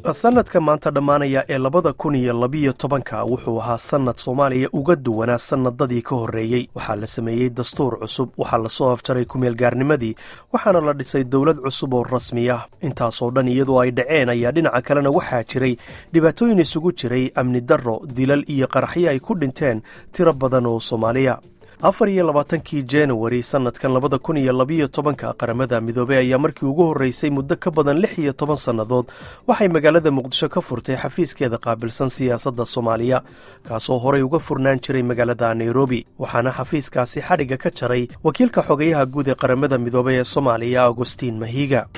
sanadka maanta dhammaanaya ee labada kun iyo labiyo tobanka wuxuu ahaa sanad soomaaliya uga duwanaa sanadadii ka horreeyey waxaa la sameeyey dastuur cusub waxaa lasoo afjaray kumeelgaarnimadii waxaana la dhisay dowlad cusub oo rasmi ah intaasoo dhan iyadoo ay dhaceen ayaa dhinaca kalena waxaa jiray dhibaatooyin isugu jiray amni darro dilal iyo qaraxyo ay ku dhinteen tiro badan oo soomaaliya afar iyo labaatankii januari sanadkan labada kun iyo labiyo tobanka qaramada midoobey ayaa markii ugu horreysay muddo ka badan lix iyo toban sannadood waxay magaalada muqdisho ka furtay xafiiskeeda qaabilsan siyaasadda soomaaliya kaasoo horey uga furnaan jiray magaalada nairobi waxaana xafiiskaasi xadhigga ka jaray wakiilka xogeyaha guud ee qaramada midoobey ee soomaaliya agostiin mahiga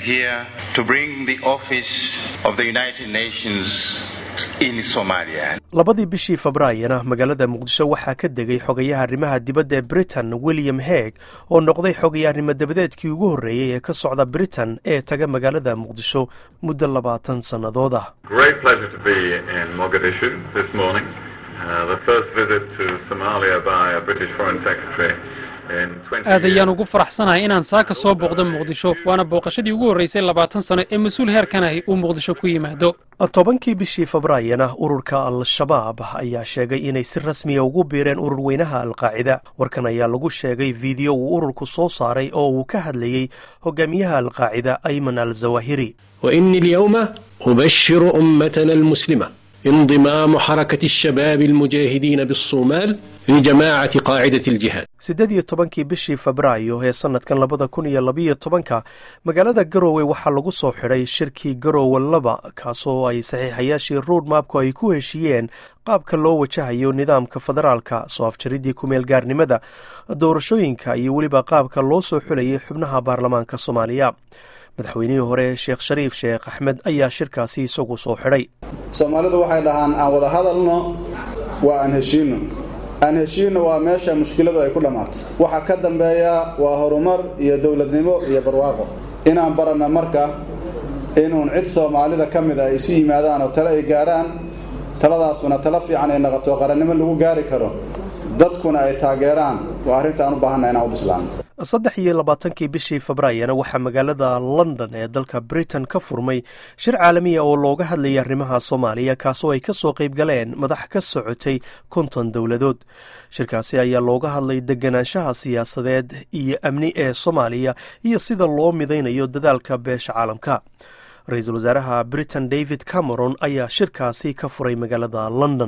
labadii bishii febraayona magaalada muqdisho waxaa ka degay xogayaha arrimaha dibadda ee britain william heeg oo noqday xogayaarnimo dabadeedkii ugu horreeyey ee ka socda britain ee taga magaalada muqdisho muddo labaatan sannadood ah aad ayaan ugu faraxsanahay inaan saaka soo booqdo muqdisho waana booqashadii ugu horreysay labaatan sano ee mas-uul heerkan ahi uu muqdisho ku yimaado tobankii bishii febraayana ururka al-shabaab ayaa sheegay inay si rasmiya ugu biireen urur weynaha alqaacida warkan ayaa lagu sheegay fiideo uu ururku soo saaray oo uu ka hadlayey hogaamiyaha alqaacida ayman al zawahiri وإني اليوم أبشر أمتنا المسلمة انضمام حركة الشباب المجاهدين بالصومال لجماعة قاعدة الجهاد siddeed iyo tobankii bishii febraayo ee sanadkan labada kun iyo labiyo tobanka magaalada garowe waxaa lagu soo xidhay shirkii garowe laba kaasoo ay saxiixayaashii road mapku ay ku heshiiyeen qaabka loo wajahayo nidaamka federaalka soo afjaridii kumeelgaarnimada doorashooyinka iyo weliba qaabka loo soo xulayay xubnaha baarlamaanka soomaaliya madaxweynihii hore sheekh shariif sheekh axmed ayaa shirkaasi isagu soo xidhay soomaalidu waxay dhahaan aan wada hadalno waa aan heshiinno aan heshiinno waa meesha mushkiladu ay ku dhammaato waxa ka dambeeya waa horumar iyo dowladnimo iyo barwaaqo inaan baranno marka inuun cid soomaalida ka mid a ay isu yimaadaan oo tale ay gaarhaan taladaasuna talo fiican ay naqato qarannimo lagu gaari karo dadkuna ay taageeraan waa arrinta aan u baahanna inaan u bislaano saddex iyo labaatankii bishii febraayana waxaa magaalada london ee dalka britain ka furmay shir caalamiya oo looga hadlayay arrimaha soomaaliya kaasoo ay ka soo qayb galeen madax ka socotay konton dowladood shirkaasi ayaa looga hadlay deganaanshaha siyaasadeed iyo amni ee soomaaliya iyo sida loo midaynayo dadaalka beesha caalamka ra-iisul wasaaraha britain david cameron ayaa shirkaasi ka furay magaalada london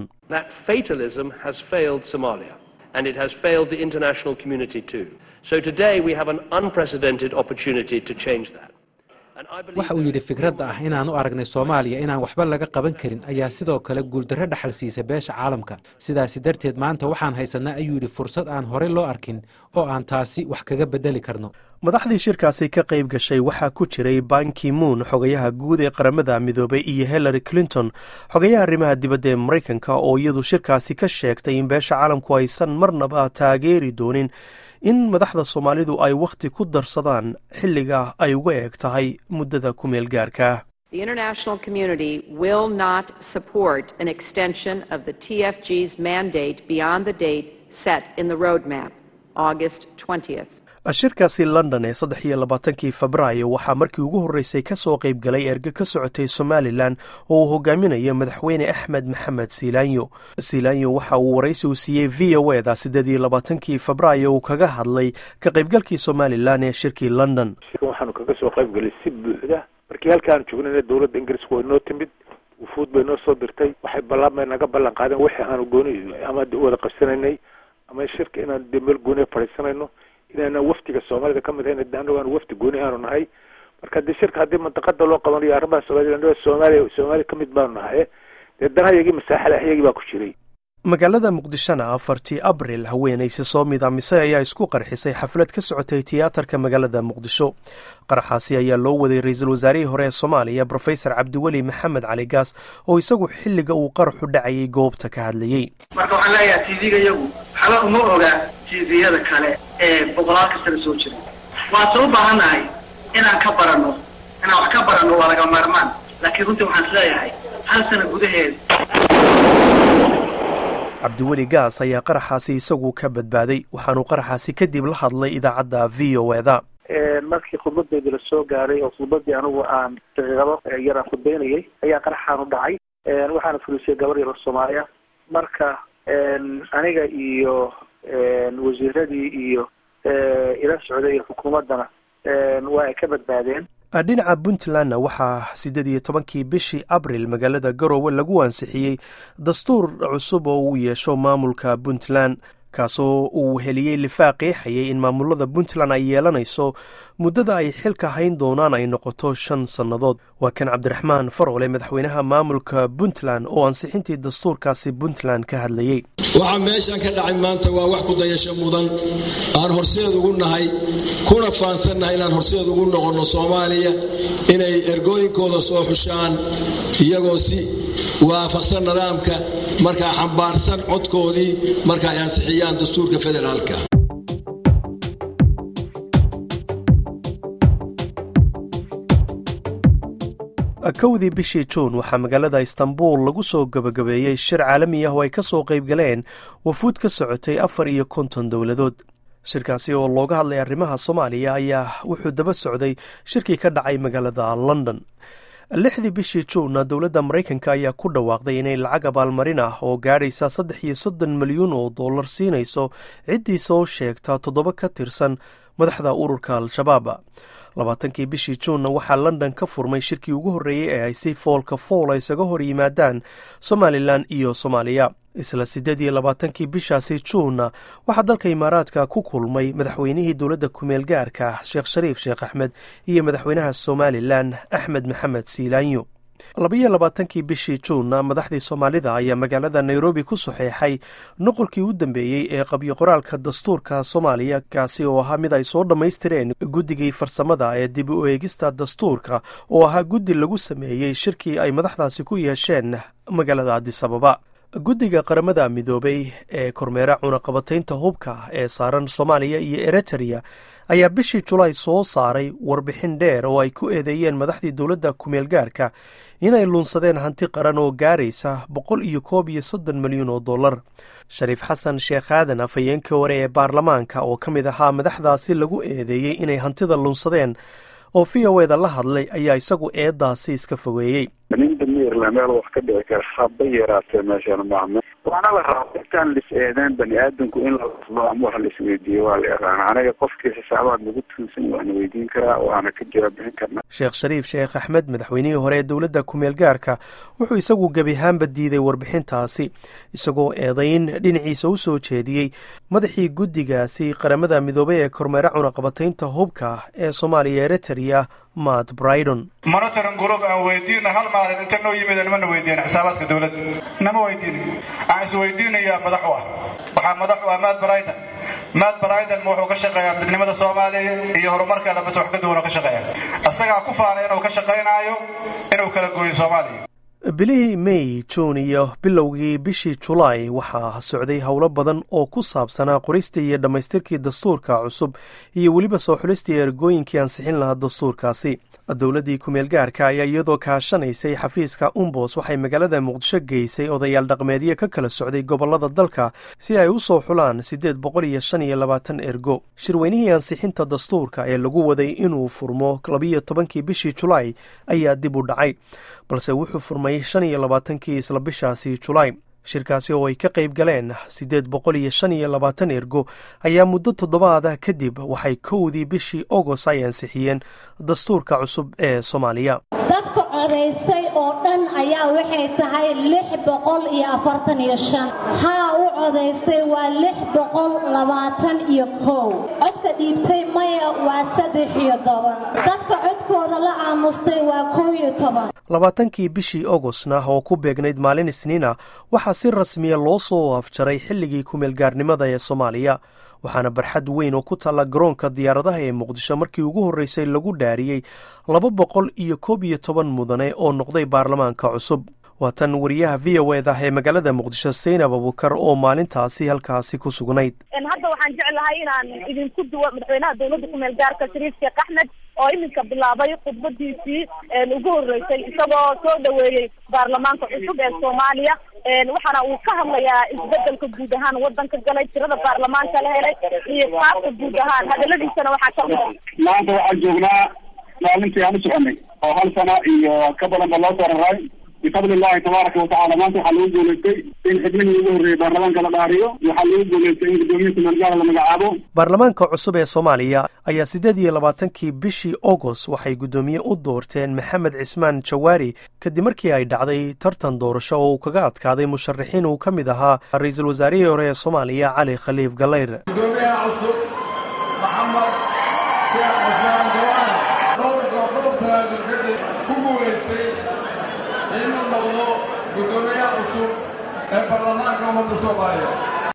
and it has failed the international community too. So today we have an unprecedented opportunity to change that. waxa uu yidhi fikradda ah inaan u aragnay soomaaliya inaan waxba laga qaban karin ayaa sidoo kale guuldarro dhaxal siisa beesha caalamka sidaasi darteed maanta waxaan haysanaa ayuu yidhi fursad aan horey loo arkin oo aan taasi wax kaga bedeli karno madaxdii shirkaasi ka qayb gashay waxaa ku jiray banki moon xogayaha guud ee qaramada midoobay iyo hillary clinton xogayaha arrimaha dibadda ee maraykanka oo iyadu shirkaasi ka sheegtay in beesha caalamku aysan marnaba taageeri doonin in madaxda soomaalidu ay wakhti ku darsadaan xilliga ay uga eeg tahay muddada ku meel gaarka The international community will not support an extension of the TFG's mandate beyond the date set in the roadmap, August 20th. shirkaasi london ee saddex iyo labaatankii febraayo waxaa markii ugu horreysay ka soo qayb galay erge ka socotay somalilan oo uu hogaaminayo madaxweyne axmed maxamed siilaanyo siilaanyo waxa uu waraysi uu siiyey v o eda siddeed iyo labaatankii febraayo uu kaga hadlay ka qaybgalkii somalilan ee shirkii london waxaanu kaga soo qaybgalay si buuxda markii halkaanu joognayna dowladda ingiriiska way noo timid wufuud bay noo soo dirtay waxay ballanbay naga ballan qaadeen wixii aanu gooni ama wada qabsanaynay ama shirka inaanu dee meel gooniya fadhiisanayno inaana wafdiga soomaalida ka mid hayn anagu aan wafdi gooni aanu nahay marka dee shirka haddii mantaqada loo qabanayo arrimaha soomaliya soomaaliya soomaaliya ka mid baanu nahay dee danahayagii masaaxada ayagii baa ku jiray magaalada muqdishona afartii abril haweenaysi soo midaamisay ayaa isku qarxisay xaflad ka socotay tiyaatarka magaalada muqdisho qaraxaasi ayaa loo waday ra-iisul wasaarihii hore ee soomaaliya brofesor cabdiweli maxamed cali gaas oo isagu xilliga uu qaraxu dhacayay goobta ka hadlayey marka waxaan leeyahay tv-ga iyagu xala uma oga tviyada kale ee boqolaalka sano soo jira waase u baahannahay inaan ka baranno inaan wax ka baranno waa laga maarmaan laakiin runtii waxaan is leeyahay hal sano gudaheed cabdiweli gaas ayaa qaraxaasi isagu ka badbaaday waxaanuu qaraxaasi kadib la hadlay idaacadda v o eda markii khudbadeedii lasoo gaaray oo khudbadii anigu aan daqiiqado yar aan khudbeynayay ayaa qaraxaan u dhacay waxaana fulisiyay gabar yar oo soomaaliya marka aniga iyo wasiiradii iyo ila socday iyo xukuumaddana waa ay ka badbaadeen dhinaca puntlandna waxaa siddeed iyo tobankii bishii abril magaalada garowe lagu ansixiyey dastuur cusub oo uu yeesho maamulka puntland kaasoo uu heliyey lifaaq qeexayay in maamulada puntland ay yeelanayso muddada ay xilka hayn doonaan ay noqoto shan sannadood waa kan cabdiraxmaan farole madaxweynaha maamulka puntland oo ansixintii dastuurkaasi puntland ka hadlayey waxaa meeshan ka dhacay maanta waa wax ku dayasho mudan aan horseed ugu nahay kuna faansannahay inaan horseed ugu noqonno soomaaliya inay ergooyinkooda soo xushaan iyagoo si waafaqsan nidaamka markaa xambaarsan codkoodii marka ay ansixiyaan dastuurka federaalka kowdii bishii juun waxaa magaalada istanbul lagu soo gebagabeeyey shir caalami ah oo ay ka soo qayb galeen wafuud ka socotay afar iyo konton dowladood shirkaasi oo looga hadlay arrimaha soomaaliya ayaa wuxuu daba socday shirkii ka dhacay magaalada london lixdii bishii juunna dowladda maraykanka ayaa ku dhawaaqday inay lacag abaalmarin ah oo gaadhaysa saddex iyo soddon milyuun oo dollar siinayso ciddii soo sheegta toddoba ka tirsan madaxda ururka al-shabaab labaatankii bishii juunna waxaa london ka furmay shirkii ugu horreeyey ee ay si foolka foola isaga hor yimaadaan somalilan iyo soomaaliya isla siddeed iyo labaatankii bishaasi juunna waxaa dalka imaaraadka ku kulmay madaxweynihii dowladda kumeel gaarka sheekh shariif sheekh axmed iyo madaxweynaha somalilan axmed maxamed siilaanyo labaiyo labaatankii bishii juunna madaxdii soomaalida ayaa magaalada nairobi ku saxeexay noqolkii u dambeeyey ee qabyo qoraalka dastuurka soomaaliya kaasi oo ahaa mid ay soo dhammaystireen guddigii farsamada ee dib u eegista dastuurka oo ahaa guddi lagu sameeyey shirkii ay madaxdaasi ku yeesheen magaalada adisababa guddiga qaramada midoobay ee kormeera cunaqabataynta hubka ee saaran soomaaliya iyo eritrea ayaa bishii julaay soo saaray warbixin dheer oo ay ku eedeeyeen madaxdii dowladda kumeel gaarka inay lunsadeen hanti qaran oo gaaraysa boqol iyo koob iyo soddon milyuun oo dollar shariif xasan sheekh aadan afhayeenkii hore ee baarlamaanka oo ka mid ahaa madaxdaasi lagu eedeeyey inay hantida lunsadeen oo v o eda la hadlay ayaa isagu eedaasi iska fogeeyey nin damiirla meel wax ka dhici kara haba yaraatee meeshan maame waana la rabaa intaan lis eedeen bani aadamku in la laslo ama wax laisweydiiyo waa la yaqaana aniga qofkii xisaabaad nagu tuunsan waana weydiin karaa waana ka jawaab bixin karnaa sheekh shariif sheekh axmed madaxweynihii hore ee dowladda kumeel gaarka wuxuu isagu gebi ahaanba diiday warbixintaasi isagoo eedayn dhinaciisa u soo jeediyey madaxii guddigaasi qaramada midoobay ee kormeera cunaqabataynta hubka ee soomaaliya eritrea matt brydon monitoring group aan weydiina hal maalin inta noo yimid nimana weydiin xisaabaadka dowladda nama weydiin aan isweydiinayaa madax u ah waxaa madax u ah matt brydon matt brydon ma wuxuu ka shaqeeyaa midnimada soomaaliya iyo horumarkeeda base wax ka duwan oo ka shaqeeya isagaa ku faanay inuu ka shaqaynaayo inuu kala gooyo soomaaliya bilihii may juun iyo bilowgii bishii julaay waxaa socday howlo badan oo ku saabsanaa qoristii iyo dhammaystirkii dastuurka cusub iyo weliba soo xulistii ergooyinkii ansixin lahaa dastuurkaasi dowladdii kumeel gaarka ayaa iyadoo kaashanaysay xafiiska umbos waxay magaalada muqdisho geysay odayaal dhaqmeedyo ka kala socday gobollada dalka si ay u soo xulaan siddeed boqol iyo shan iyo labaatan ergo shirweynihii ansixinta dastuurka ee lagu waday inuu furmo labiyo tobankii bishii julaay ayaa dib u dhacay balse wuxuu furmay shan iyo labaatankii isla bishaasi julaay shirkaasi oo ay ka qayb galeen siddeed boqol iyo shan iyo labaatan ergo ayaa muddo toddobaada kadib waxay kowdii bishii ogos ay ansixiyeen dastuurka cusub ee soomaaliya dadka codaysay oo dhan ayaa waxay tahay lix boqol iyo afartan iyo shan haa u codaysay waa lix boqol labaatan iyo kow codka dhiibtay maya waa saddex iyo toban dadka codkooda la aamustay waa kow iyo toban labaatankii bishii ogosna oo ku beegnayd maalin isniina waxaa si rasmiya loo soo afjaray xilligii kumeelgaarnimada ee soomaaliya waxaana barxad weyn oo ku taalla garoonka diyaaradaha ee muqdisho markii ugu horreysay lagu dhaariyey laba boqol iyo koob iyo toban mudane oo noqday baarlamaanka cusub waa tan wariyaha v o eda ee magaalada muqdisho saynab abukar oo maalintaasi halkaasi ku sugnayd hadda waxaan jeclahay inaan idinku duwo madaxweynaha dowladda kumeel gaarka shariif sheekh axmed oo iminka bilaabay khudbadiisii ugu horeysay isagoo soo dhaweeyey baarlamaanka cusub ee soomaaliya waxaana uu ka hadlayaa isbedelka guud ahaan wadanka galay tirada baarlamaanka la helay iyo qaabka guud ahaan hadaladiisana waxaa kamid a maanta waxaan joognaa maalintii aan u soconay oo hal sano iyo ka badan ba loo soo raray bifadli illahi tabaaraka watacaala maanta waxaa lagu guulaystay in xubnihii ugu horreeyay baarlamaanka la dhaariyo waxaa lagu guulaystay in guddoomiyiinta meelgaala la magacaabo baarlamaanka cusub ee soomaaliya ayaa siddeed iyo labaatankii bishii agost waxay guddoomiye u doorteen maxamed cismaan jawaari kadib markii ay dhacday tartan doorasho oo uu kaga adkaaday musharaxiin uu ka mid ahaa ra-iisul wasaarihii hore ee soomaaliya cali khaliif galeyr gudoomiyaha cusub maxamed sheekh cusmaan jawaar dhowrka qodobkaaga kadib ku guulaystay inuu noqdo gudoomiyaha cusub ee baarlamaanka ummadda soomaaliya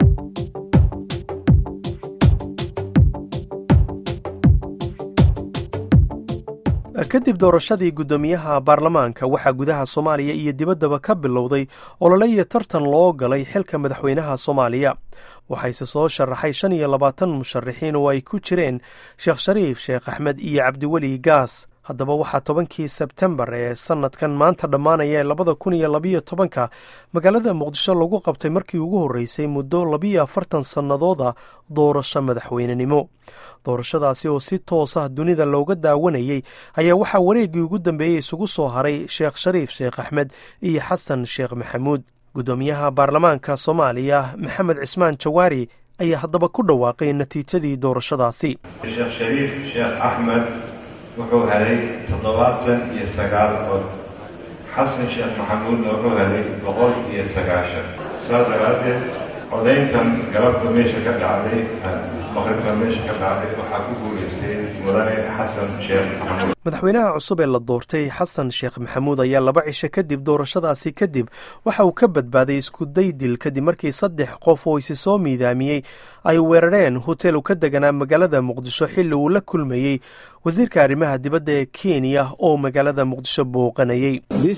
kadib doorashadii guddoomiyaha baarlamaanka waxaa gudaha soomaaliya iyo dibaddaba ka bilowday olole iyo tartan loo galay xilka madaxweynaha soomaaliya waxayse soo sharaxay shan iyo labaatan musharaxiin oo ay ku jireen sheekh shariif sheekh axmed iyo cabdiweli gaas haddaba waxaa tobankii sebtembar ee sanadkan maanta dhammaanaya ee labada kun iyo labiyo tobanka magaalada muqdisho lagu qabtay markii ugu horreysay muddo labiyo afartan sannadooda doorasho madaxweynenimo doorashadaasi oo si toos ah dunida looga daawanayey ayaa waxaa wareeggii ugu dambeeyey isugu soo haray sheekh shariif sheekh axmed iyo xasan sheekh maxamuud guddoomiyaha baarlamaanka soomaaliya maxamed cismaan jawaari ayaa haddaba ku dhawaaqay natiijadii doorashadaasi sheekh shariif sheekh axmed wuxuu helay toddobaatan iyo sagaal cod xasan sheekh maxamuudna wuxuu helay boqol iyo sagaashan saas daraaddeed codayntan galabta meesha ka dhacday maqribka meesha ka dhacday waxaa ku guulaystay mudane xasan sheekh maxamuud madaxweynaha cusub ee la doortay xasan sheekh maxamuud ayaa laba cisho kadib doorashadaasi kadib waxa uu ka badbaaday iskuday dil kadib markii saddex qof oo isi soo miidaamiyey ay weerareen hotel u ka deganaa magaalada muqdisho xilli uu la kulmayey wasiirka arrimaha dibadda ee kenya oo magaalada muqdisho booqanayey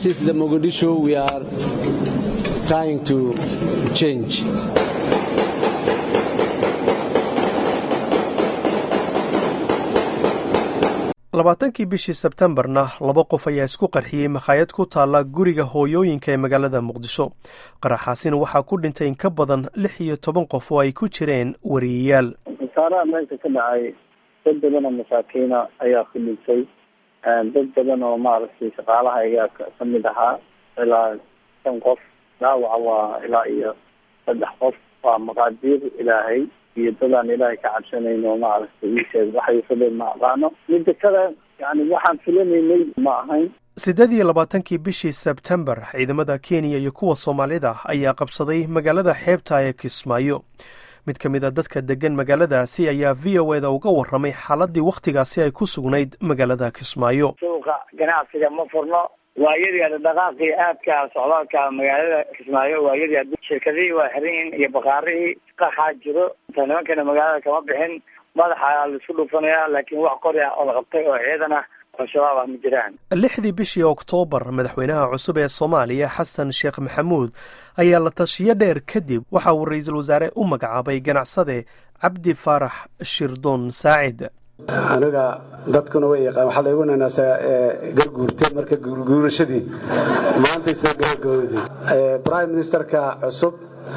labaatankii bishii sebtembarna laba qof ayaa isku qarxiyey makhaayad ku taalla guriga hooyooyinka ee magaalada muqdisho qaraxaasina waxaa ku dhintay in ka badan lix iyo toban qof oo ay ku jireen wariyayaal khasaaraha meesha ka dhacay dad badan oo masaakiina ayaa ku dhintay dad badan oo maaragtay shaqaalaha ayaa ka mid ahaa ilaa shan qof dhaawaca waa ilaa iyo saddex qof waa maqaadiir ilaahay iyo dadaan ilaahay ka cabsanayn oo maaragtay iisheeg waxay fileen ma aqaano midda kale yani waxaan filanaynay ma ahayn siddeed iyo labaatankii bishii sebtembar ciidamada kenya iyo kuwa soomaalida ayaa qabsaday magaalada xeebta ee kismaayo mid ka mid a dadka degan magaaladaasi ayaa v o eda uga warramay xaaladii wakhtigaasi ay ku sugnayd magaalada kismaayo suuqa ganacsiga ma furno waa yadii dhaqaaqii aadka socdaalka magaalada kismaayo waa yadii shirkadihii waa xiran yihiin iyo bakaarihii qaxaa jiro inta nimankana magaalada kama bixin madaxa laisku dhufanaya laakiin wax qori ah oo la qabtay oo ciidan ah oo shabaab ah ma jiraan lixdii bishii oktoobar madaxweynaha cusub ee soomaaliya xasan sheekh maxamuud ayaa la tashiyo dheer kadib waxa uu ra-iisul wasaare u magacaabay ganacsade cabdi faarax shirdoon saacid aniga dadkuna way yaqaan waxaa laygu nanaasaa garguurte marka guurguurashadii maantay soo gabagabowday prime ministerka cusub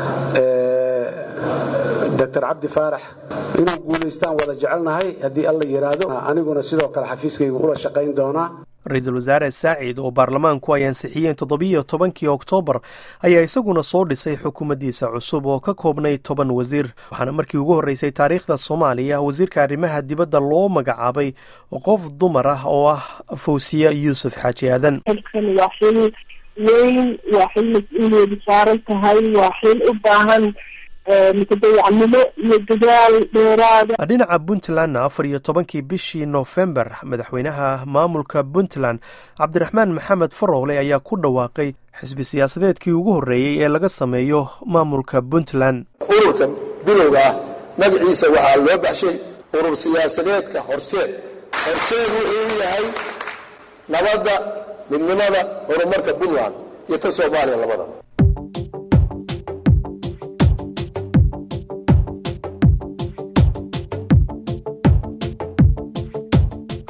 doctor cabdi faarax inuu guulaystaan wada jecelnahay haddii alla yidhaahdo aniguna sidoo kale xafiiskayga ula shaqayn doonaa ra-iisul wasaare saacid oo baarlamaanku ay ansixiyeen toddobiyo tobankii oktoobar ayaa isaguna soo dhisay xukuumaddiisa cusub oo ka koobnay toban wasiir waxaana markii ugu horreysay taariikhda soomaaliya wasiirka arrimaha dibadda loo magacaabay qof dumar ah oo ah fawsiya yuusuf xaaji aadan xilkan waa xil weyn waa xil mas-uuliyadu saaran tahay waa xil u baahan mutadayacnimo iyo dadaal dheeraada dhinaca puntlandna afar iyo tobankii bishii noofembar madaxweynaha maamulka puntland cabdiraxmaan maxamed farowle ayaa ku dhawaaqay xisbi siyaasadeedkii ugu horreeyey ee laga sameeyo maamulka puntland ururkan bilowga ah magaciisa waxaa loo baxshay urur siyaasadeedka horseed horseed wuxuu yahay nabadda midnimada horumarka puntland iyo ka soomaaliya labadaba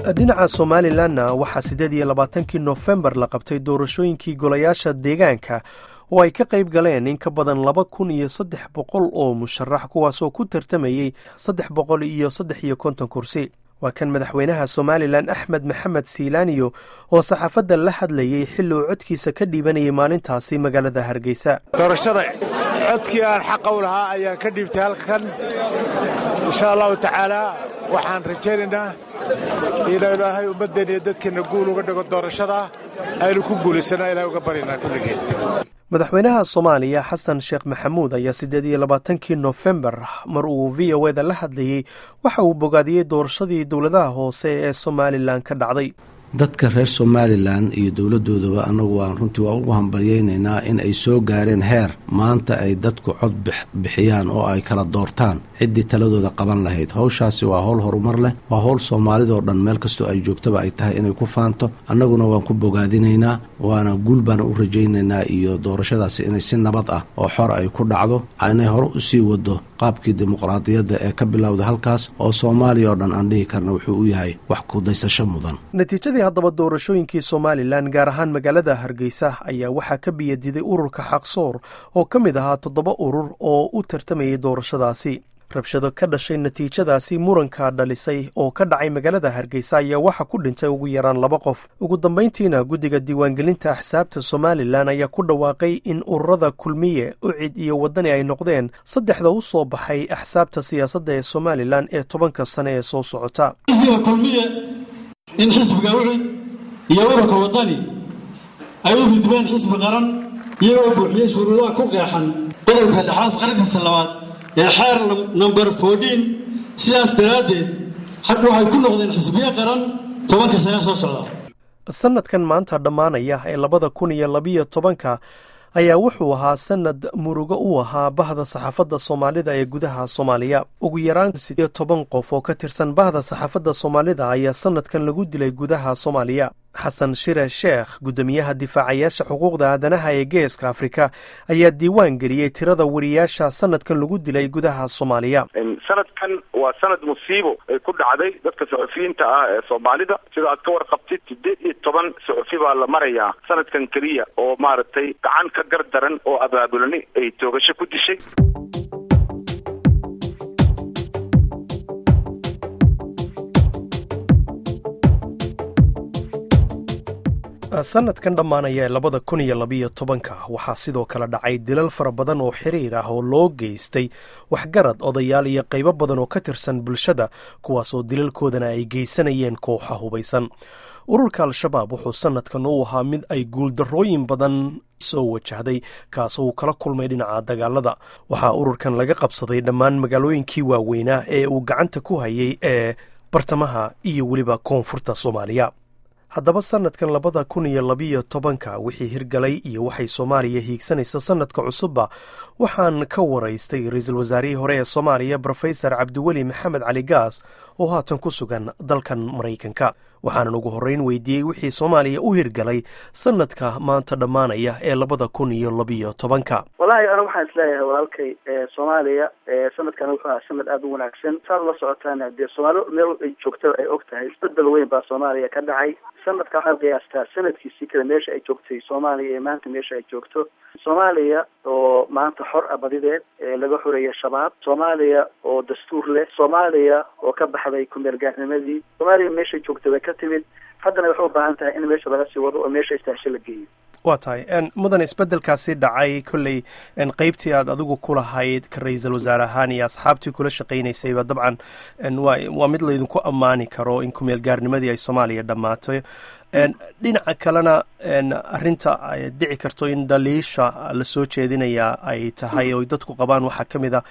dhinaca somalilanna waxaa siddeed iyo labaatankii nofembar la qabtay doorashooyinkii golayaasha deegaanka oo ay ka qayb galeen in ka badan laba kun iyo saddex boqol oo musharax kuwaasoo ku tartamayey saddex boqol iyo saddex iyo konton kursi waa kan madaxweynaha somalilan axmed maxamed siilaaniyo oo saxaafadda la hadlayey xilli uu codkiisa ka dhiibanayay maalintaasi magaalada hargeysa doorashada codkii aan xaqa u lahaa ayaan ka dhiibtay halkan insha allahu tacaalaa waxaan rajaynaynaa inuu ilaahay ummaddeenna iyo dadkeenna guul uga dhigo doorashada aynu ku guulaysana ilahay uga baryanaa kulligeen madaxweynaha soomaaliya xasan sheekh maxamuud ayaa siddeed iyo labaatankii nofembar mar uu v o eda la hadlayey waxa uu bogaadiyey doorashadii dowladaha hoose ee somalilan ka dhacday dadka reer somalilan iyo dowladdoodaba annagu waan runtii waa ugu hambalyaynaynaa in ay soo gaareen heer maanta ay dadku cod bixiyaan oo ay kala doortaan ciddii taladooda qaban lahayd howshaasi waa howl horumar leh waa howl soomaalidoo dhan meel kastoo ay joogtaba ay tahay inay ku faanto annaguna waan ku bogaadinaynaa waana guul baana u rajaynaynaa iyo doorashadaasi inay si nabad ah oo xor ay ku dhacdo inay hore usii wado qaabkii dimuqraadiyadda ee ka bilowda halkaas oo soomaaliya oo dhan aan dhihi karna wuxuu u yahay wax kudaysasho mudan natiijadii haddaba doorashooyinkii somalilan gaar ahaan magaalada hargeysa ayaa waxaa ka biyadiday ururka xaqsoor oo ka mid ahaa toddoba urur oo u tartamayay doorashadaasi rabshado ka dhashay natiijadaasi muranka dhalisay oo ka dhacay magaalada hargeysa ayaa waxaa ku dhintay ugu yaraan laba qof ugu dambayntiina guddiga diiwaangelinta axsaabta somalilan ayaa ku dhawaaqay in ururada kulmiye ucid iyo waddani ay noqdeen saddexda u soo baxay axsaabta siyaasadda ee somalilan ee tobanka sane ee soo socota in xisbiga ucid iyo ururka waddani ay u gudbeen xisbi qaran iyagoo buuxiyey shuruudaha ku qeexan qodobka lixaad qarankiisa labaad ee xeer number fourteen sidaas daraaddeed waxay ku noqdeen xisbiyo qaran tobanka sane soo socda sanadkan maanta dhammaanaya ee labada kun iyo labiyo tobanka ayaa wuxuu ahaa sanad murugo u ahaa bahda saxaafadda soomaalida ee gudaha soomaaliya ugu yaraan sideyo toban qof oo ka tirsan bahda saxaafadda soomaalida ayaa sanadkan lagu dilay gudaha soomaaliya xasan shire sheekh guddoomiyaha difaacayaasha xuquuqda aadanaha ee geeska afrika ayaa diiwaan geliyey tirada wariyaasha sanadkan lagu dilay gudaha soomaaliya sanadkan waa sanad musiibo ay ku dhacday dadka saxufiyiinta ah ee soomaalida sida aad ka warqabtid sideed iyo toban saxufi baa la marayaa sanadkan keliya oo maaragtay gacan ka gar daran oo abaabulani ay toogasho ku dishay sanadkan dhammaanaya ee labada kun iyo labiyo tobanka waxaa sidoo kale dhacay dilal fara badan oo xiriir ah oo loo geystay waxgarad odayaal iyo qaybo badan oo ka tirsan bulshada kuwaasoo dilalkoodana ay geysanayeen kooxa hubaysan ururka al-shabaab wuxuu sanadkan u ahaa mid ay guuldarrooyin badan soo wajahday kaasoo uu kala kulmay dhinaca dagaalada waxaa ururkan laga qabsaday dhammaan magaalooyinkii waaweynaa ee uu gacanta ku hayay ee bartamaha iyo weliba koonfurta soomaaliya haddaba sanadkan labada kun iyo labiyo tobanka wixii hirgalay iyo waxay soomaaliya hiigsanaysa sanadka cusubba waxaan ka waraystay ra-iisul wasaarihii hore ee soomaaliya rofesor cabdiweli maxamed cali gaas oo haatan ku sugan dalkan maraykanka waxaanan ugu horreyn weydiiyey wixii soomaaliya u hirgalay sanadka maanta dhammaanaya ee labada kun iyo labiyo tobanka wallaahi ana waxaan isleeyahay walaalkay soomaaliya sanadkan wuxuu ahaa sanad aada u wanaagsan saad la socotaan dee soomaali meel ay joogtada ay og tahay isbedel weyn baa soomaaliya ka dhacay sanadka waxaad qiyaastaa sanadkiisii kale meesha ay joogtay soomaaliya iyo maanta meesha ay joogto soomaaliya oo maanta xor ah badideed ee laga xoreeyay shabaab soomaaliya oo dastuur leh soomaaliya oo ka baxday kumeelgaarnimadii soomaaliya meeshay joogtay way ka timid haddana waxay u baahan tahay in meesha laga sii wado oo meesha istaasho la geeyo waa tahay mudan isbedelkaasi dhacay kolley qeybtii aad adigu ku lahayd ka ra-iisul wasaare ahaan iyo asxaabtii kula shaqaynaysayba dabcan wa waa mid laydinku ammaani karo in kumeel gaarnimadii ay soomaaliya dhammaatay dhinaca kalena arinta ay dhici karto in dhaliisha lasoo jeedinaya ay tahay oo dadku qabaan waxaa ka mid a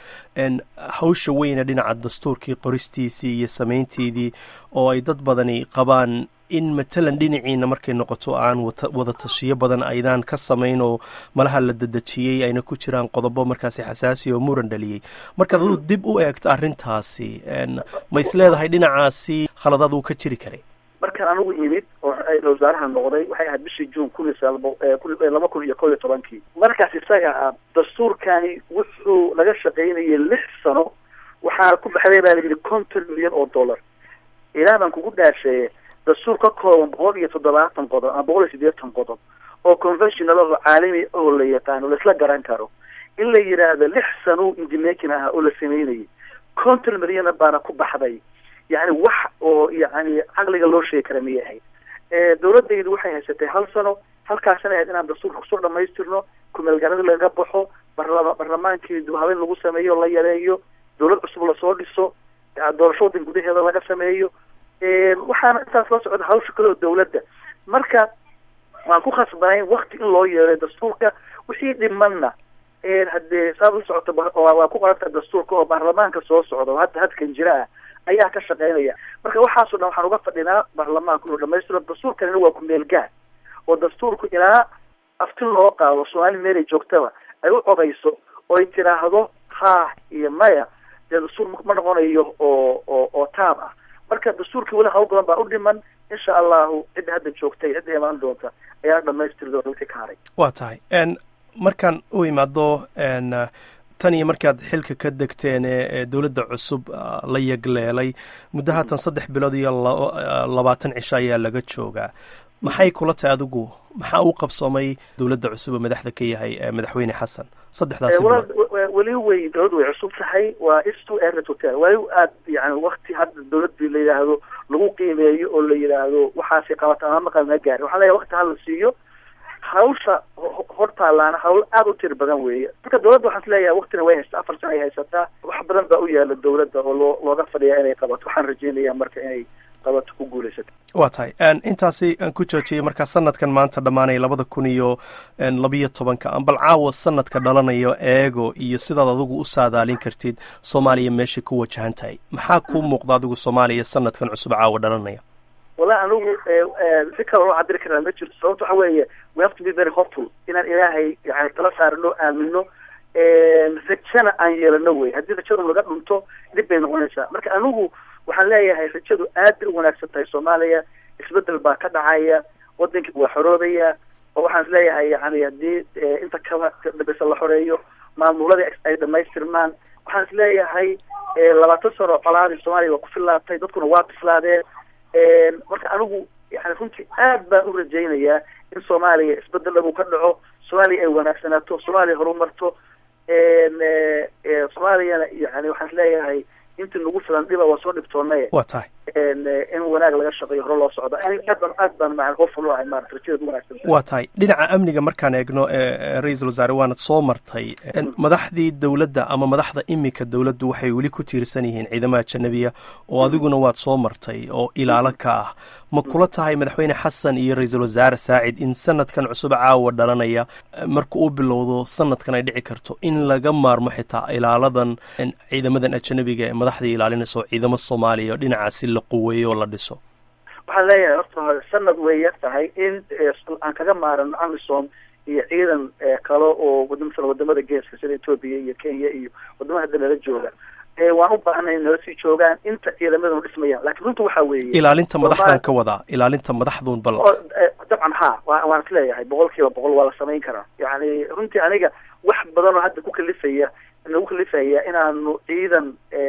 hawsha weyne dhinaca dastuurkii qoristiisii iyo samaynteedii oo ay dad badani qabaan in matalan dhinaciina markay noqoto aan wada tashiyo badan aydaan ka samayn oo malaha la dadejiyey ayna ku jiraan qodobo markaasi xasaasi oo muran dhaliyey markaad aduu dib u eegto arrintaasi ma is leedahay dhinacaasi khaladaad uu ka jiri karay markaan anigu imid oo wasaaraha noqday waxay ahayd bishii juun kun iyo laba kun iyo kow iyo tobankii markaas isaga ah dastuurkani wuxuu laga shaqaynayay lix sano waxaa ku baxday baa layidhi konton milyan oo dollar ilaa baan kugu dhaasheeye dastuur ka kooban boqol iyo toddobaatan qodob ama boqol iyo siddeetan qodob oo conventional oo caalami oo la yaqaano laisla garan karo in la yidhaahdo lix sano indimakin ah oo la sameynayay conton milyana baana ku baxday yani wax oo yani caqliga loo sheegi kara miyay ahayd dawladaydu waxay haysatay hal sano halkaasina ahayd inaan dastuurka kusoo dhamaystirno kumeelgarada laga baxo barlama barlamaankii dibhabeyn lagu sameeyo la yareeyo dawlad cusub lasoo dhiso doorasho waddan gudaheeda laga sameeyo waxaana intaas la socda hawsha kale oo dawladda marka waan ku khasbanayn wakti in loo yeeray dastuurka wixii dhimanna haddee saad la socota waa ku qoranta dastuurka oo baarlamaanka soo socda oo hadda hadkan jira ah ayaa ka shaqeynaya marka waxaasoo dhan waxaan uga fadhinaa baarlamaanku inuu dhamaystiro dastuurkanina waa ku-meel gaar oo dastuurku ilaa aftin loo qaado soomaali meelay joogtaba ay u codayso oo ay tiraahdo ha iyo maya dee dastuur ma noqonayo oo oo oo taab ah marka dastuurkii weli hawl badan baa u dhiman insha allahu cidda hadda joogtay cidda imaan doonta ayaa dhamaystiri doona wixii ka haray waa tahay markaan u imaado tan iyo markaad xilka ka degteen ee dowladda cusub la yagleelay muddo haatan saddex bilood iyo labaatan cisho ayaa laga joogaa maxay kula tahay adigu maxaa uu qabsoomay dowladda cusub oo madaxda ka yahay madaxweyne xasan saddexdaasi bilood weli way dowladdu way cusub tahay waa istu ertotel weli aad yani wakti hadda dowladii la yidhaahdo lagu qiimeeyo oo la yidhaahdo waxaasay qabata ama maqal na gaarin waxaa leeyahay wakti hala siiyo hawsha hortaalaana hawl aada u tir badan weeye marka dawladda waxaan isleeyahay waktina way haysataa afar sana ay haysataa wax badan baa u yaala dawladda oo loo looga fadhiyaa inay qabato waxaan rajeynayaa marka inay qabato ku guulaysato waa tahay intaasi aan ku joojiyey markaa sanadkan maanta dhammaanaya labada kun iyo labiyo tobanka bal caawa sanadka dhalanayo eego iyo sidaad adigu u saadaalin kartid soomaaliya meeshay ku wajahan tahay maxaa kuu muuqda adigu soomaaliya sanadkan cusub caawa dhalanaya wallahi anigu si kale loo cabiri karaa ma jirto sababta waxa weeye we have to be very hopeful inaan ilaahay yani tala saarno aamino rajana aan yeelano wey haddii rajadu laga dhunto dhib bay noqonaysaa marka anigu waxaan leeyahay rajadu aad bay u wanaagsan tahay soomaaliya isbedel baa ka dhacaya wadankii waa xoroobaya oo waxaan isleeyahay yani haddii inta kala dambeysa la xoreeyo maamuladii ay dhamaystirmaan waxaan isleeyahay labaatan sano colaadii soomaaliya waa ku fillaatay dadkuna waa bislaadeen marka anigu yani runtii aad baan u rajaynayaa in soomaaliya isbedel dhan uu ka dhaco soomaaliya ay wanaagsanaato soomaaliya horumarto soomaaliyana yani waxaan isleeyahay intii nagu filan dhiba waa soo dhibtoonay waa tahay in wanaag laga shaqeeyo hore loo socdo aad baan aad baan maa hoful ahay maarata rajada wanaagsan waa tahay dhinaca amniga markaan eegno ra-iisul wasaare waanad soo martay madaxdii dowladda ama madaxda imika dowladdu waxay weli ku tiirsan yihiin ciidamada janabiya oo adiguna waad soo martay oo ilaalo ka ah ma kula tahay madaxweyne xasan iyo ra-iisul wasaare saacid in sanadkan cusub caawa dhalanaya marka uu bilowdo sanadkan ay dhici karto in laga maarmo xitaa ilaaladan ciidamadan ajanabiga ee madaxda ilaalinaysa oo ciidamo soomaaliya dhinacaasi la quweeyo oo la dhiso waxaan leeyahay horta sanad way yar tahay in aan kaga maarano amisom iyo ciidan kale oo masalan wadamada geeska sida ethoopia iyo kenya iyo wadamada hadda nala jooga waan u baahanay nala sii joogaan inta ciidamadanu dhismayaan lakin runta waxaa weeye ilaalinta madaxdan ka wadaa ilaalinta madaxdun bal dabcan ha wa waan is leeyahay boqol kiiba boqol waa la samayn karaa yani runtii aniga wax badan oo hadda ku kalifaya nagu kalifaya inaanu ciidan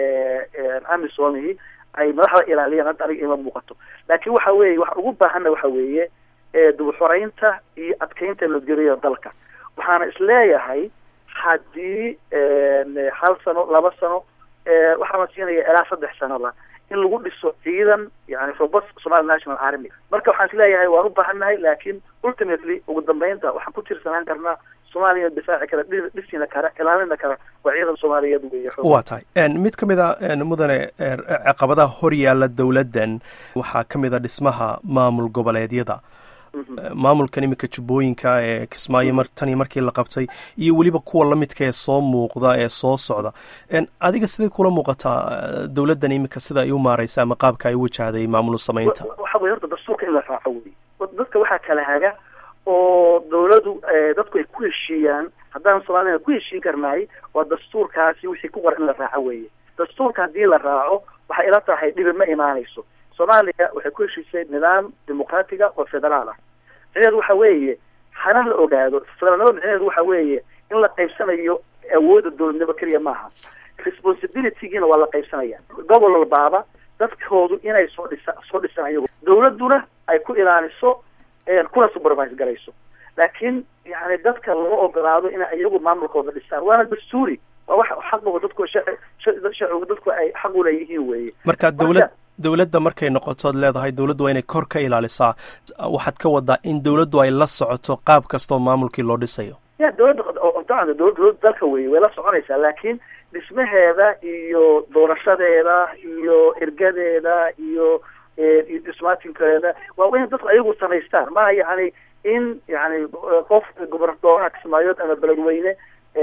amisomihi ay madaxda ilaaliyaan hadda aniga ima muuqato laakin waxa weeye waxaan ugu baahana waxa weeye dubuxoreynta iyo adkeynta nabadgelyada dalka waxaana isleeyahay haddii hal sano laba sano waxaana siinaya ilaa saddex sanoba in lagu dhiso ciidan yani robust somali national army marka waxaan isleeyahay waan u baahannahay laakin ultimately ugu dambeynta waxaan ku tiirsanaan karnaa soomaaliya difaaci kara dhisina kara ilaalina kara waa ciidan soomaaliyeed wey waa tahay mid ka mid a mudane caqabadaha hor yaalla dowladdan waxaa ka mid a dhismaha maamul goboleedyada maamulkan iminka jubbooyinka ee kismaayo mar tanii markii la qabtay iyo weliba kuwa lamidka ee soo muuqda ee soo socda adiga siday kula muuqataa dowladdan iminka sida ay u maareysa ama qaabka ay u wajahday maamul samaynta waxa wey horta dastuurka in la raaco wey dadka waxaa kala haga oo dawladu dadku ay ku heshiiyaan haddaan soomaalina ku heshiin karnaay waa dastuurkaasi wixii ku qoran in la raaco weeye dastuurka haddii la raaco waxay ila tahay dhibi ma imaanayso soomaaliya waxay ku heshiisay nidaam dimuqraatiga oo federaal ah micneheedu waxa weeye hana la ogaado federaalnimada micneheedu waxa weeye in la qaybsanayo awoodda dowladnimo keliya maaha responsibilitygiina waa la qaybsanaya gobol walbaaba dadkoodu inay soo dhisa soo dhisaan iyagu dawladduna ay ku ilaaliso kuna supervise garayso laakiin yani dadka laga ogolaado inay iyagu maamulkooda dhisaan waana dastuuri waa wax xaqooda dadku sharcigu dadku ay xaq u leeyihiin weeye marka dawlad dawladda markay noqotood leedahay dawladdu waa inay kor ka ilaalisaa waxaad ka wadaa in dawladdu ay la socoto qaab kastoo maamulkii loo dhisayo ya dawladda dabcan dawladda dalka weye way la soconaysaa laakiin dhismaheeda iyo doorashadeeda iyo ergadeeda iyo ismaatinkeeda waa in dadku ayagu samaystaan maha yani in yani qof gobernadooraha kismaayood ama beledweyne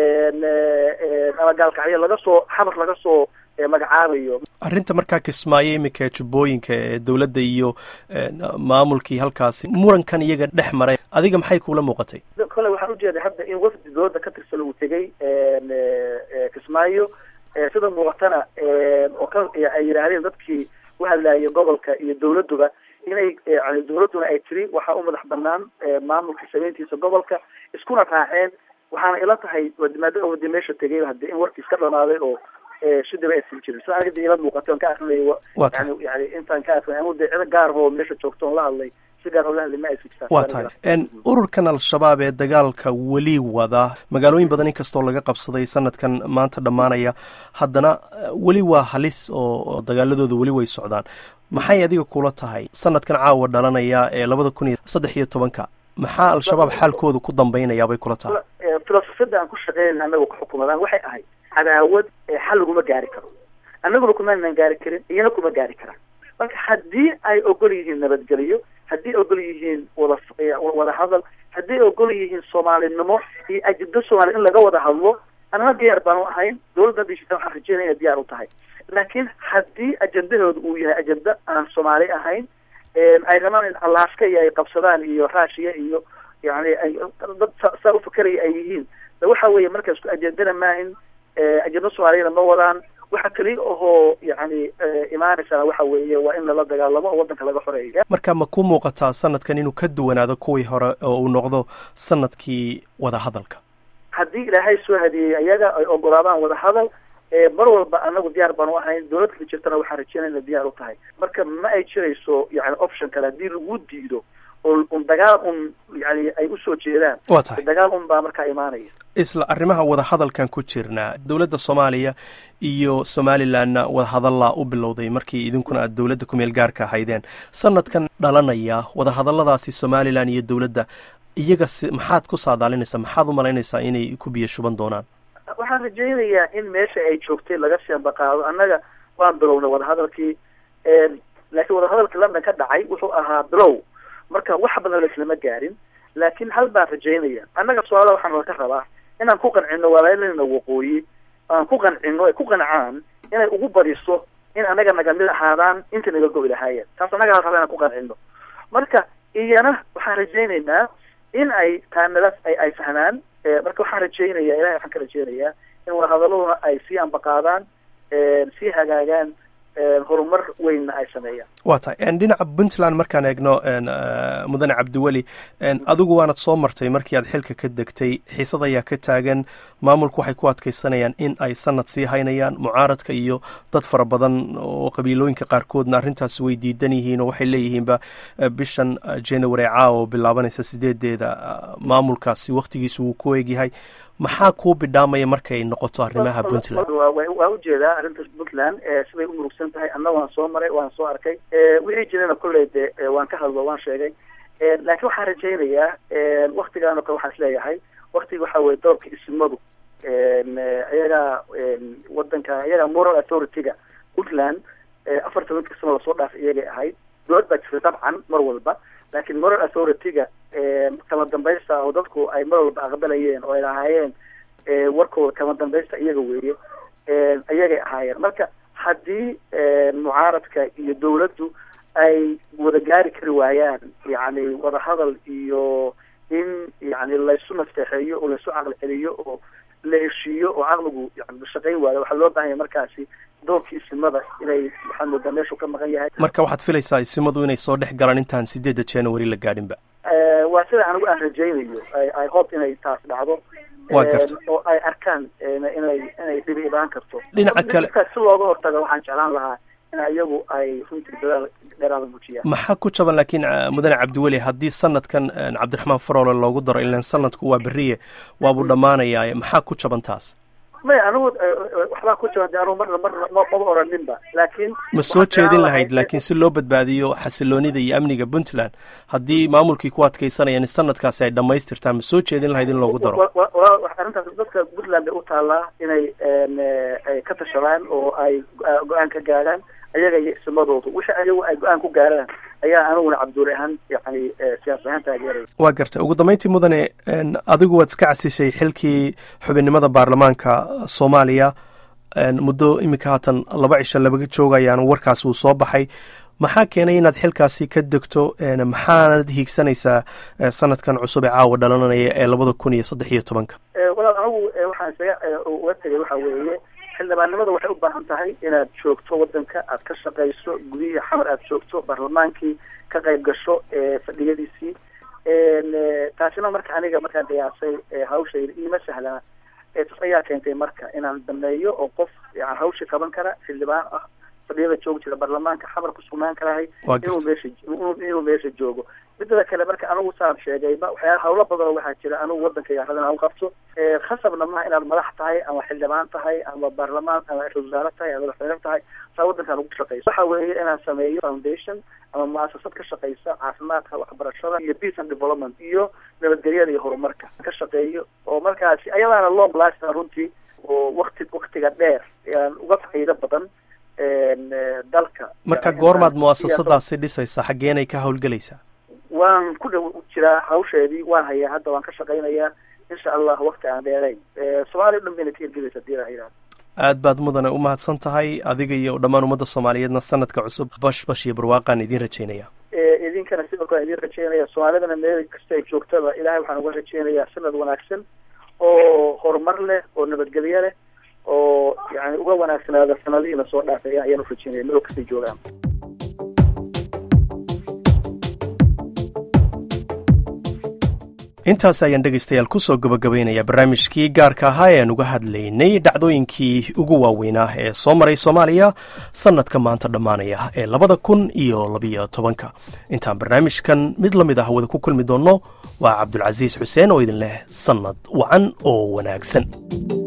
ama gaalkacyo laga soo xamar laga soo magacaabayo arrinta markaa kismaayo iminka jubbooyinka ee dawladda iyo maamulkii halkaasi murankan iyaga dhex maray adiga maxay kuula muuqatay kole waxaan ujeeday hadda in wafdi dawladda ka tirsan uu tegay kismaayo sida muuqatana oo ka ay yidhaahdeen dadkii u hadlaayay gobolka iyo dawladduba inay yani dawladduna ay tiri waxaa u madax banaan maamulka samayntiisa gobolka iskuna raaceen waxaana ila tahay maadaama wadi meesha tegay hadde in warkiis ka dhamaaday oo shidaba aysan jirin sida aniga de ila muuqatay on ka akrinay yani yani intaan ka akrinay anu de cido gaar oo meesha joogto on la hadlay si gaar oo la hadlay ma aysan jirtaan waa tahay ururkan al-shabaab ee dagaalka weli wada magaalooyin badan inkastoo laga qabsaday sanadkan maanta dhammaanaya haddana weli waa halis oo dagaaladooda weli way socdaan maxay adiga kula tahay sanadkan caawa dhalanaya ee labada kun iyo saddex iyo tobanka maxaa al-shabaab xaalkooda ku dambaynayaa bay kula tahay filosofiyada aan ku shaqeynayna anaga ku xukumadaan waxay ahayd cadaawad xal laguma gaari karo annaguna kumaanan gaari karin iyana kuma gaari karaan marka haddii ay ogol yihiin nabadgelyo haddii ogol yihiin wada wada hadal haddii ogol yihiin soomaalinimo iyo ajida soomaaliya in laga wada hadlo anana diyaar baan u ahayn dawladda dishita waxaan rajeynaya inay diyaar u tahay laakiin haddii ajendahooda uu yahay ajenda aan soomaali ahayn ay rabaan in alaaska iyo ay qabsadaan iyo raashiya iyo yani ay dad saa ufakeraya ay yihiin waxa weeye marka isku ajendana maahin ajenda soomaaliyana ma wadaan waxa keliya ahoo yani imaanaysaa waxa weeye waa in lala dagaalamo oo waddanka laga xoreeya marka ma ku muuqataa sanadkan inuu ka duwanaado kuwii hore oo uu noqdo sanadkii wadahadalka haddii ilaahay soo hadiyey ayaga ay ogolaadaan wadahadal mar walba anagu diyaar baan u ahayn dawladda jirtana waxaan rajeynaya ina diyaar u tahay marka ma ay jirayso yani option kale haddii lagu diido oo un dagaal un yani ay usoo jeedaan waa tahay dagaal un baa markaa imaanaya isla arrimaha wadahadalkan ku jirnaa dowladda soomaaliya iyo somalilanna wadahadallaa u bilowday markii idinkuna aad dowladda kumeel gaarka ahaydeen sanadkan dhalanaya wadahadalladaasi somalilan iyo dowladda iyaga si maxaad ku saadaalinaysaa maxaad u malaynaysaa inay ku biyo shuban doonaan waxaan rajaynayaa in meesha ay joogtay laga seembaqaado annaga waan bilownay wadahadalkii laakiin wadahadalkii london ka dhacay wuxuu ahaa bilow marka wax badan laislama gaarin laakiin hal baan rajaynaya annaga su-aala waxaan laka rabaa inaan ku qancino walaalina waqooyi aan ku qancino ay ku qancaan inay ugu badiso in annaga naga mid ahaadaan inta naga go'i lahaayeen taas annaga hal raba inaan ku qancino marka iyana waxaan rajaynaynaa in ay taanadaas ay ay fahmaan marka waxaan rajaynaya ilahay waxaan ka rajaynayaa in wadahadaladuna ay sii ambaqaadaan sii hagaagaan horumar weynna ay sameeyaan waa tahay dhinaca puntland markaan eegno mudane cabdiweli adigu waanad soo martay markii aad xilka ka degtay xiisad ayaa ka taagan maamulku waxay ku adkaysanayaan in ay sanad sii haynayaan mucaaradka iyo dad fara badan oo qabiilooyinka qaarkoodna arrintaas way diidan yihiin oo waxay leeyihiinba bishan january caawo bilaabanaysa sideedeeda maamulkaasi wakhtigiisu wuu ku eegyahay maxaa kuu bidhaamaya markay noqoto arrimaha puntland waa ujeedaa arrintaas puntland siday u murugsan tahay anna waan soo maray waan soo arkay wixii jirana kolley de waan ka hadlo waan sheegay laakiin waxaan rajaynayaa waktigaan o kale waxaan isleeyahay waktiga waxa weye doorka isimadu iyagaa wadanka iyagaa moral authority-ga puntland afar tobanka sano lasoo dhaafay iyagay ahayd dowlad baa jirta dabcan mar walba laakiin moral authority-ga kama dambaysta oo dadku ay mar walba aqbalayeen oo ay lahaayeen warkooda kama dambaysta iyaga weeye iyagay ahaayeen marka haddii mucaaradka iyo dawladdu ay wada gaari kari waayaan yani wadahadal iyo in yani laysu nasteexeeyo oo laysu caqli celiyo oo la heshiiyo oo caqligu yani shaqayn waayo waxaa loo baahanya markaasi doorkii isimada inay waxaa moodaa meeshuu ka maqan yahay marka waxaad filaysaa isimadu inay soo dhex galaan intaan sideedda january la gaadhinba waa sida anigu aan rajaynayo i hope inay taas dhacdo waa garta oo ay arkaan inay inay dhibi imaan karto dhinaca kale si looga hortago waxaan jeclaan lahaa in iyagu ay runtii dadaal dheeraada muujiyaan maxaa ku jaban laakiin mudane cabdiweli haddii sanadkan cabdiraxmaan faroole loogu daro ilan sanadku waa beriye waabuu dhammaanayaa maxaa ku jaban taas maya anigu waxbaa ku jaban de anugu marna marna maba oraninba laakiin ma soo jeedin lahayd laakiin si loo badbaadiyo xasiloonida iyo amniga puntland haddii maamulkii ku adkaysanayaan in sanadkaasi ay dhammaystirtaan ma soo jeedin lahayd in loogu daro arrintaas dadka puntland bay u taallaa inay ay ka tashadaan oo ay go-aan ka gaadhaan ayaga iyo isimadoodu wixii ayagu ay go-aan ku gaaraan ayaa aniguna cabduuli ahaan yani siyaas ahaan taageeraya waa gartay ugu dambeyntii mudane adigu waad iska casishay xilkii xubinnimada baarlamaanka soomaaliya muddo iminka haatan laba cisho labaga joogayaan warkaas uu soo baxay maxaa keenay inaad xilkaasi ka degto maxaanad hiigsanaysaa sanadkan cusub ee caawa dhalananaya ee labada kun iyo saddex iyo tobanka walaal anigu waxaan isaga uga tegay waxa weeye xildhibaannimada waxay u baahan tahay inaad joogto wadanka aad ka shaqayso gudihii xamar aad joogto baarlamaankii ka qayb gasho fadhiyadiisii taasina marka aniga markaan qiyaasay hawshayda iima sahlana tas ayaa keentay marka inaan dameeyo oo qof yan hawshii qaban kara xildhibaan ah fadhiyada joogi jira baarlamaanka xamar ku sugnaan karahay inuu meesha inuu meesha joogo midada kale marka anigu saan sheegayba waxyaa hawlo badanoo waxaa jira anigu wadankayga radan aan qabto khasabna maha inaad madax tahay ama xildhibaan tahay ama baarlamaan ama ra-isul wasaare tahay ama madaxweyne tahay saa wadankaan ugu shaqayso waxa weeye inaan sameeyo foundation ama muasasad ka shaqaysa caafimaadka waxbarashada iyo peace and development iyo nabadgelyada iyo horumarka ka shaqeeyo oo markaasi ayadaana long lasting runtii oo wakti waktiga dheer aan uga faa'iido badan dalka marka goormaad muasasadaasi dhisaysaa xaggeenay ka howlgelaysaa waan ku dhow jiraa hawsheedii waan hayaa hadda waan ka shaqaynayaa insha allah wakti aan dheerayn soomaaliya o dhan bayna ka hirgelaysa hadii la yidhahdo aad baad mudane u mahadsan tahay adiga iyo dhammaan ummadda soomaaliyeedna sanadka cusub bash bash iyo barwaaqaan idiin rajaynaya idinkana sidoo kale idiin rajaynaya soomaalidana meel kasta ay joogtaba ilahay waxaan uga rajaynayaa sanad wanaagsan oo horumar leh oo nabadgelyo leh oo yani uga wanaagsanaada sanadihiina soo dhaafaya ayaan u rajaynaya meel kastay joogaan intaas ayaan dhegaystayaal kusoo gabagabaynaya barnaamijkii gaarka ahaa ee aan uga hadlaynay dhacdooyinkii ugu waaweynaa ee soo maray soomaaliya sannadka maanta dhammaanaya ee labada kun iyo labiyo tobanka intaan barnaamijkan mid la mid ah wada ku kulmi doonno waa cabdulcasiis xuseen oo idin leh sannad wacan oo wanaagsan